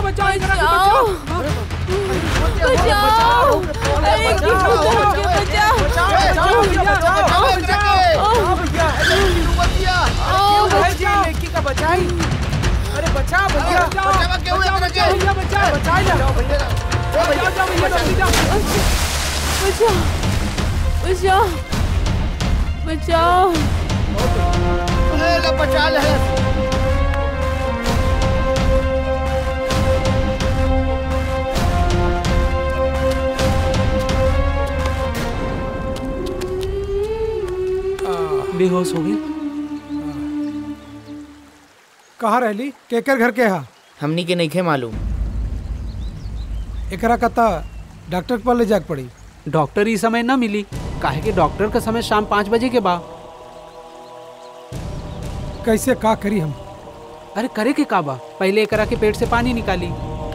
बचाओ एकरा के बचाओ बचाओ बचाओ अरे की पुत्र के बचाओ बचाओ भैया बचाओ बचाओ भैया ओ है जी लड़की का बचाई अरे बचाओ भैया बचाओ क्यों है बचाओ भैया बचाओ बचाओ जाओ भैया जाओ जाओ भैया जल्दी जाओ बचाओ बचाओ बचाओ बचा ले बेहोश हो गए कहाँ रहली केकर घर के हा हमनी के नहीं मालूम एकरा कता डॉक्टर के पास ले जाके पड़ी डॉक्टर ई समय ना मिली काहे कि डॉक्टर का समय शाम पाँच बजे के बा कैसे का करी हम अरे करे के का बा पहले एकरा के पेट से पानी निकाली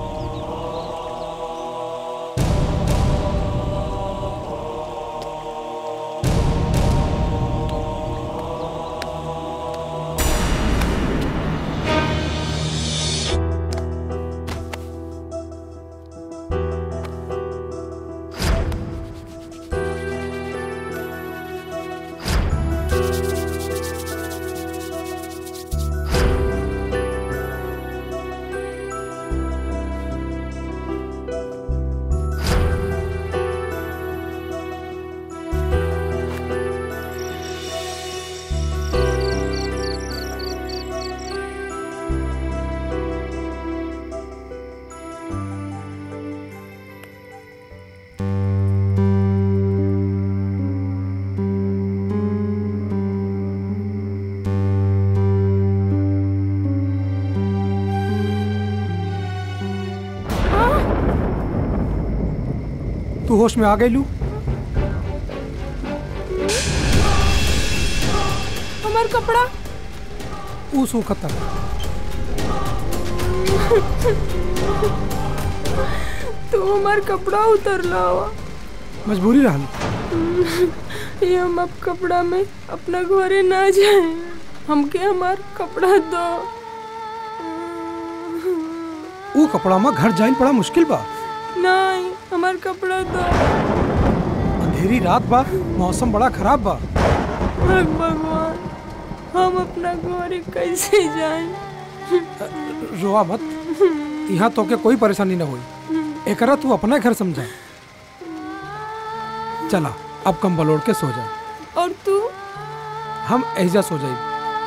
तू होश में आ गई लू हमार कपड़ा ऊ सू खतर तू हमार कपड़ा उतरला हुआ मजबूरी रहल ये हम अब कपड़ा में अपना घरे ना जाए हमके हमार कपड़ा दो ऊ कपड़ा में घर जाइन बड़ा मुश्किल बा नहीं हमार कपड़ा दो अंधेरी रात बा मौसम बड़ा खराब बा हे भगवान हम अपना घरे कैसे जाए रोआ मत यहाँ तो के कोई परेशानी ना हुई एकरा तू अपना घर समझा चला अब कंबल ओढ़ के सो जा और तू हम एहजा सो जाए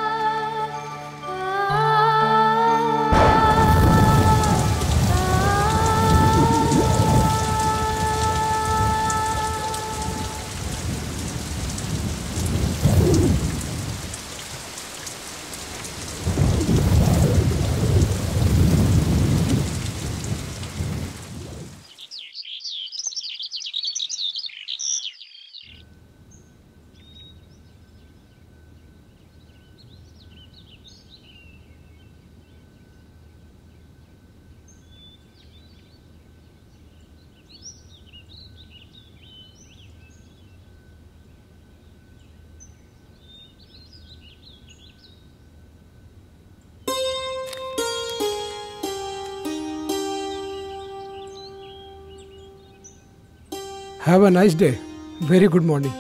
have a nice day very good morning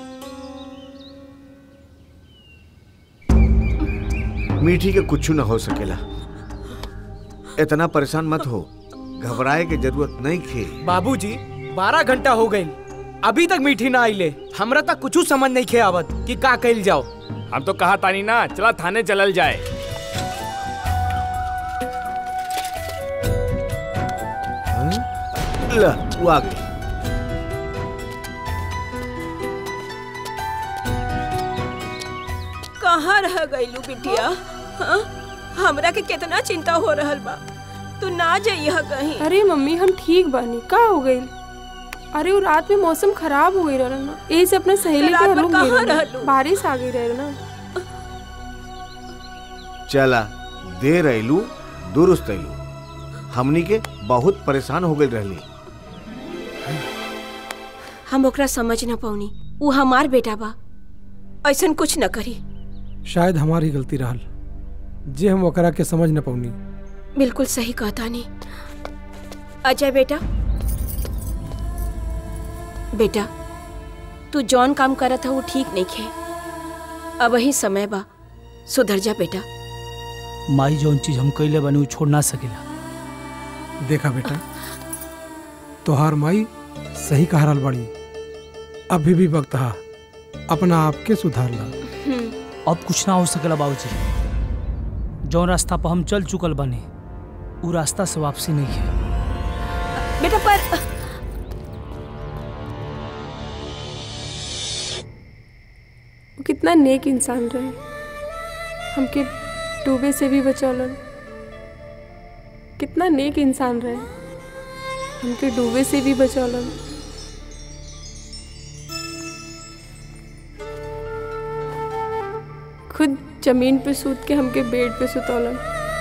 मीठी के कुछ न हो सकेला इतना परेशान मत हो घबराए के जरूरत नहीं खे बाबूजी बारह घंटा हो गई अभी तक मीठी ना आइले हमरा तक कुछ समझ नहीं खे आवत कि का कइल जाओ हम तो कहा तानी ना चला थाने चलल जाए ल वो आ गई कहाँ रह गईलू बिटिया हाँ? हमरा के कितना चिंता हो रहल बा तू ना जाइया कहीं अरे मम्मी हम ठीक बानी का हो गई अरे वो रात में मौसम खराब हो गई रहा ना यही से अपना सहेली रात के भर रूम कहाँ गई रहना। रहलू? बारिश आ गई रहे ना चला देर अयलू दुरुस्त अयलू हमनी के बहुत परेशान हो गई रहली हम ओकरा समझ न पौनी वो हमार बेटा बा ऐसन कुछ न करी शायद हमारी गलती रहल जे हम ओकरा के समझ न पौनी बिल्कुल सही कहता नहीं अजय बेटा बेटा तू जौन काम करत है वो ठीक नहीं खे अब ही समय बा सुधर जा बेटा माई जौन चीज हम कैले बनी उ छोड़ ना सकेला देखा बेटा तोहार माई सही कह रहल बड़ी अभी भी वक्त हा अपना आप के सुधार ला अब कुछ ना हो सकेला बाबूजी जौन रास्ता पर हम चल चुकल बने उ रास्ता से वापसी नहीं है बेटा पर वो कितना नेक इंसान रहे हमके डूबे से भी बचौलन कितना नेक इंसान रहे हमके डूबे से भी बचौलन खुद जमीन पे सूत के हमके बेड पे सुतौलन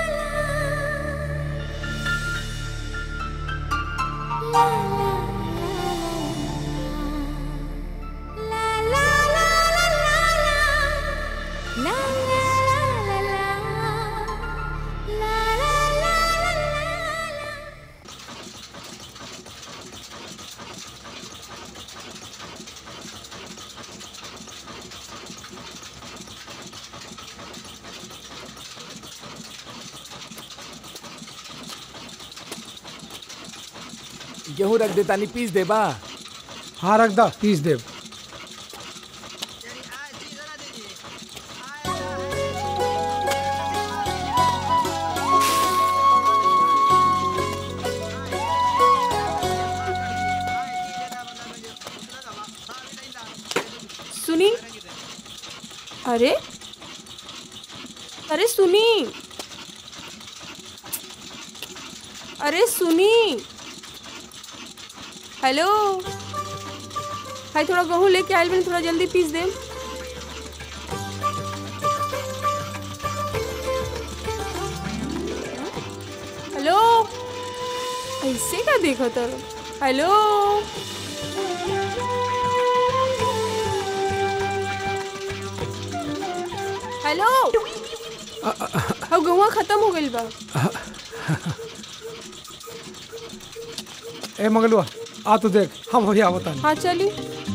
गेहूं रख देता नहीं पीस दे बा हाँ रख दा पीस देव सुनी अरे अरे सुनी अरे सुनी हेलो भाई थोड़ा गेहूँ लेके आयल बनी थोड़ा जल्दी पीस दे हेलो ऐसे का देखो तर हेलो हेलो अब गहुआ खत्म हो गइल बा ए मंगलुआ आ तो देख हम हो आवता हाँ चली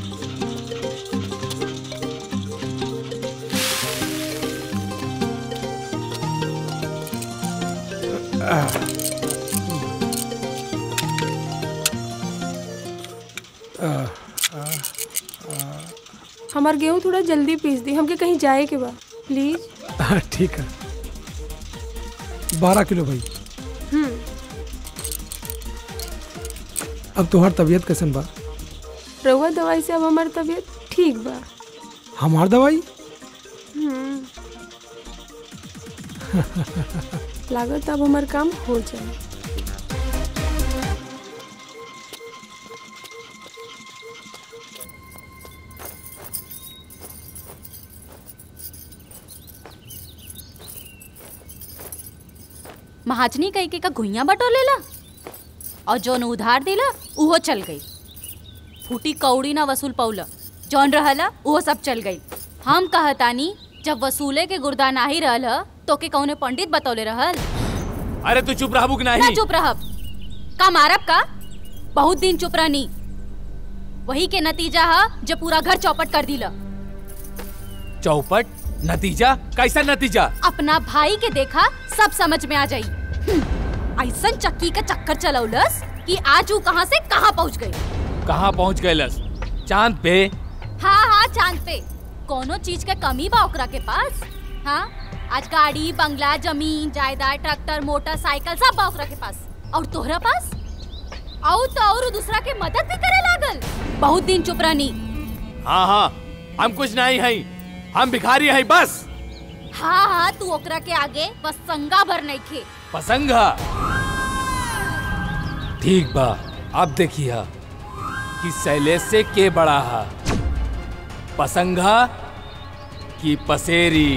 हमार गेहूँ थोड़ा जल्दी पीस दी हमके कहीं जाए के बा प्लीज हाँ, ठीक है बारह किलो भाई अब तुम्हार तबीयत कैसन बा रहुआ दवाई से अब हमार तबीयत ठीक बा हमार दवाई लागत अब हमार काम हो जाए महाजनी कई के का घुइया बटोलेला और जौन उधार दिला उहो चल गई फूटी कौड़ी ना वसूल पौला जौन रहला उहो सब चल गई हम कहतानी जब वसूले के गुर्दा नाही रहल ह, तो के कौने पंडित बतौले रहल अरे तू चुप रहबू कि ना नहीं चुप रहब का मारब का बहुत दिन चुप रहनी वही के नतीजा है जो पूरा घर चौपट कर दिला चौपट नतीजा कैसा नतीजा अपना भाई के देखा सब समझ में आ जाई हम्म, ऐसन चक्की का चक्कर चलौलस कि आज वो कहाँ से कहाँ पहुँच गई कहाँ पहुँच गए लस चांद पे हाँ हाँ चांद पे कोनो चीज के कमी बा ओकरा के पास हाँ आज गाड़ी बंगला जमीन जायदाद ट्रैक्टर मोटरसाइकिल सब बा ओकरा के पास और तोहरा पास औ तो और दूसरा के मदद भी करे लागल बहुत दिन चुप रहनी हाँ हाँ हम कुछ नहीं है हम भिखारी है बस हाँ हाँ तू ओकरा के आगे बस संगा भर नहीं खे पसंग ठीक बा अब देखिए कि शैलेश से के बड़ा है पसंगा की पसेरी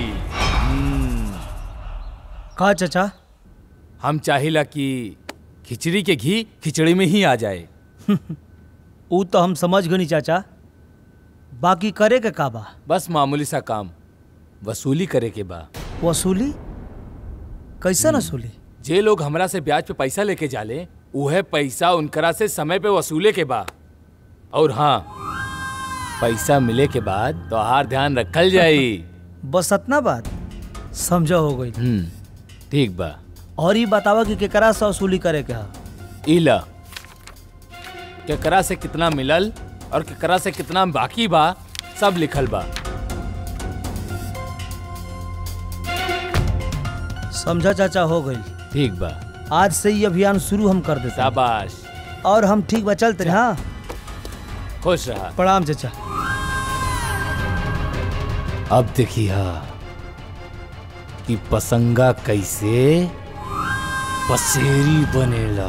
का चाचा हम चाहिला कि खिचड़ी के घी खिचड़ी में ही आ जाए ऊ तो हम समझ गनी चाचा बाकी करे के का बा बस मामूली सा काम वसूली करे के बा वसूली कैसे वसूली जे लोग हमरा से ब्याज पे पैसा लेके जाले उहे पैसा उनकरा से समय पे वसूले के बा और हाँ पैसा मिले के बाद तोहार ध्यान रखल जाई बस अतना बात समझ हो गई हम्म ठीक बा और ये बतावा कि केकरा से वसूली करे के हा इला केकरा से कितना मिलल और केकरा से कितना बाकी बा सब लिखल बा समझा चाचा हो गई ठीक बा आज से ये अभियान शुरू हम कर देते हैं। शाबाश और हम ठीक बा चलते हैं, हाँ खुश रहा प्रणाम चाचा अब देखिए कि पसंगा कैसे पसेरी बनेला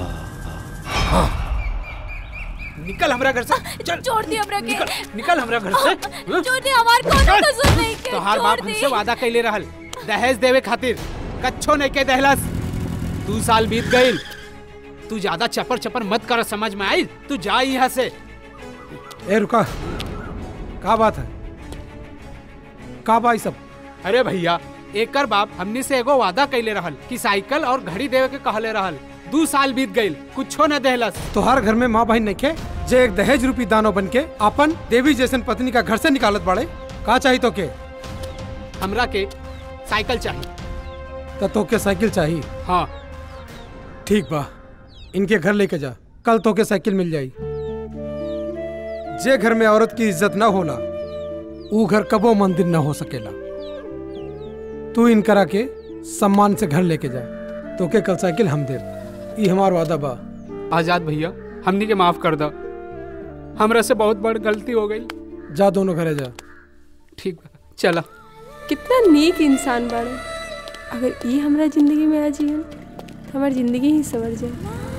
निकल हमरा घर से चल छोड़ दी हमरा के निकल हमरा घर से छोड़ दी हमार कोनो कसूर नहीं के तोहार छोड़ बाप दी। हमसे वादा कैले रहल दहेज देवे खातिर कच्छो नहीं के दहलस दू साल बीत गईल तू ज्यादा चपर चपर मत कर समझ में आई तू जा यहाँ से ए रुका का बात है का बा ई सब अरे भैया एकर बाप हमनी से एगो वादा कैले रहल कि साइकिल और घड़ी देवे के कहले रहल दू साल बीत गईल कुछो न देहलस तोहार घर में माँ बहन नइखे जे एक दहेज रूपी दानो बन के अपन देवी जैसन पत्नी का घर से निकालत बाड़े का चाही तो के हमरा के साइकिल चाहिए तो तोके साइकिल चाहिए हाँ ठीक बा इनके घर लेके जा कल तोके साइकिल मिल जाई जे घर में औरत की इज्जत न होला ऊ घर कबो मंदिर न हो सकेला तू इन करा के सम्मान से घर लेके जा तोके कल साइकिल हम दे ई हमार वादा बा आजाद भैया हमनी के माफ कर दो हमरा से बहुत बड़ गलती हो गई जा दोनों घरे जा ठीक बा चला कितना नेक इंसान बाड़े अगर ये हमरा जिंदगी में आ जियन तो हमारी जिंदगी ही सवर जाए